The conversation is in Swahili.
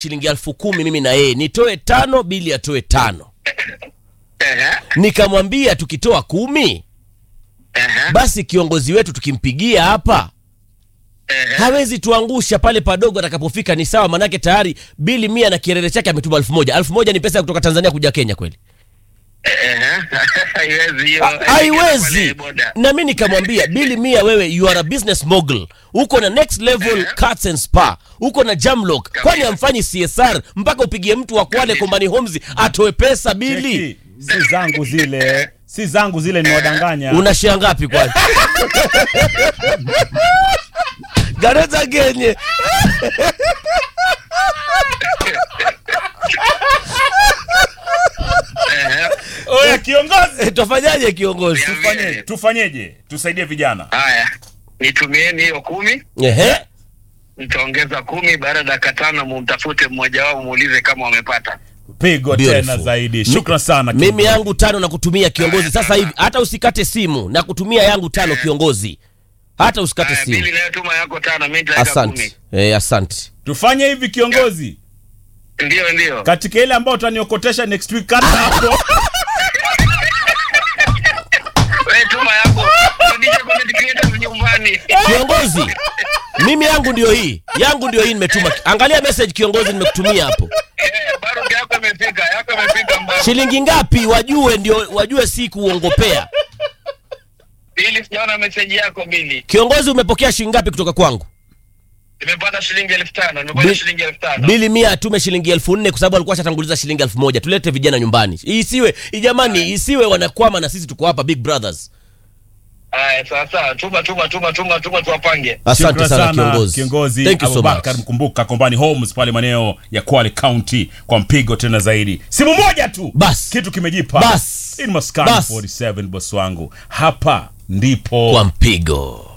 shilingi elfu kumi mimi na yeye nitoe tano bili atoe tano Ehe, nikamwambia tukitoa kumi ehe, basi kiongozi wetu tukimpigia hapa ehe. hawezi tuangusha pale padogo atakapofika ni sawa manake tayari bili mia na kierere chake ametuma elfu moja elfu moja ni pesa ya kutoka tanzania kuja kenya kweli Ehe. Haiwezi hiyo. Ha- haiwezi Pale boda. na mi nikamwambia bili mia wewe you are a business mogul uko na next level cuts and spa uko na jamlock kwani amfanyi csr mpaka upigie mtu wa kwale kombani homes atoe pesa bili Cheki, si zangu zile si zangu zile niwadanganya una shia ngapi kwani gareza genye Ehe. oya kiongozi twafanyaje kiongozi tufanyeje tufanyeje tusaidie vijana Haya, nitumieni hiyo kumi, ehe nitaongeza kumi. Baada ya dakika tano mumtafute mmoja wao, muulize kama wamepata. pigo Beautiful. tena zaidi shukran sana mimi kiongozi. yangu tano na kutumia kiongozi sasa hivi hata usikate simu na kutumia yangu tano kiongozi hata usikate Haya, simu bili inayotuma yako tano, mimi nitaweka kumi. asante eh, asante tufanye hivi kiongozi Ndio, ndio. katika ile ambayo utaniokotesha next week kata hapo Wewe tuma yako, rudisha content creators nyumbani. kiongozi mimi yangu ndio hii yangu ndio hii nimetuma angalia message kiongozi nimekutumia hapo Eh, Baruti yako imefika, yako imefika mbali. shilingi ngapi wajue ndio wajue si kuongopea Bili, sijaona message yako Bili. kiongozi umepokea shilingi ngapi kutoka kwangu Nimepata shilingi elfu tano, nimepata Bi- shilingi elfu tano. bili mia atume shilingi elfu nne kwa sababu alikuwa ashatanguliza shilingi elfu moja tulete vijana nyumbani isiwe jamani isiwe wanakwama na sisi tuko hapa big brothers Haya, sawa sawa, tuma tuma tuma tuma tuma, tuwapange. asante Shukran sana kiongozi kiongozi thank you so abubakar much mkumbuka kombani homes pale maeneo ya kwale county kwa mpigo tena zaidi simu moja tu Bas. kitu kimejipa Bas. in maskani Bas. 47 boss wangu hapa ndipo kwa mpigo